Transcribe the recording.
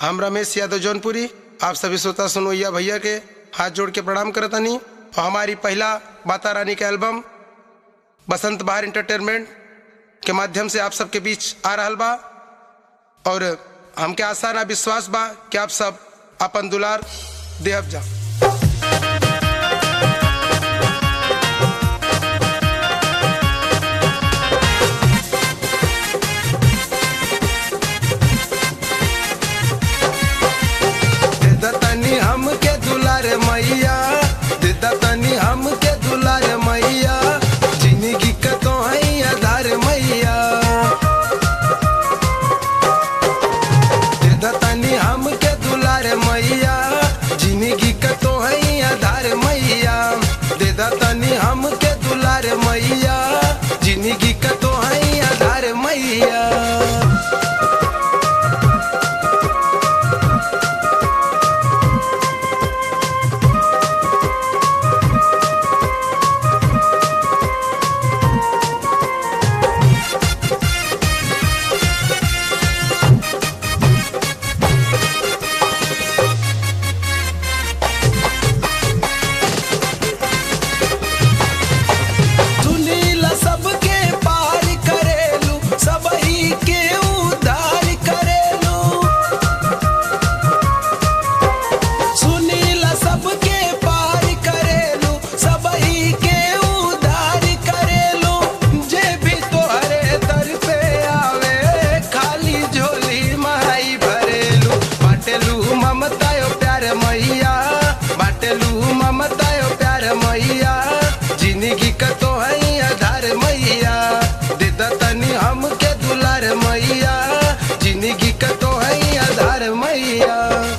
हम रमेश यादव जौनपुरी आप सभी श्रोता सुनोइया भैया के हाथ जोड़ के प्रणाम करतनी और हमारी पहला माता रानी का एल्बम बसंत बहार इंटरटेनमेंट के माध्यम से आप सबके बीच आ रहल बा और हमके आशा ना विश्वास बा कि आप सब अपन दुलार देहब जा तनी हमके दुलार मैया देता तनी हमके दुलार मैया जिंदगी का तो है आधार मैया देता तनी हमके दुलार मैया जिंदगी का तो है आधार मैया देता तनी हमके दुलार मैया जिंदगी का तो है आधार मैया सुनीला सबके पार करेलू सबही के उद्धार करेलू सुनीला सबके पार करेलू सबही के उद्धार करेलू जे भी तोहरे दर पे आवे खाली झोली माई भरेलू बाटेलू ममता यो प्यार मैया बाटेलू ममता यो प्यार मैया जिंदगी का तो है आधार मैया देता तनी हमके दुलार मैया जिंदगी का तो है आधार मैया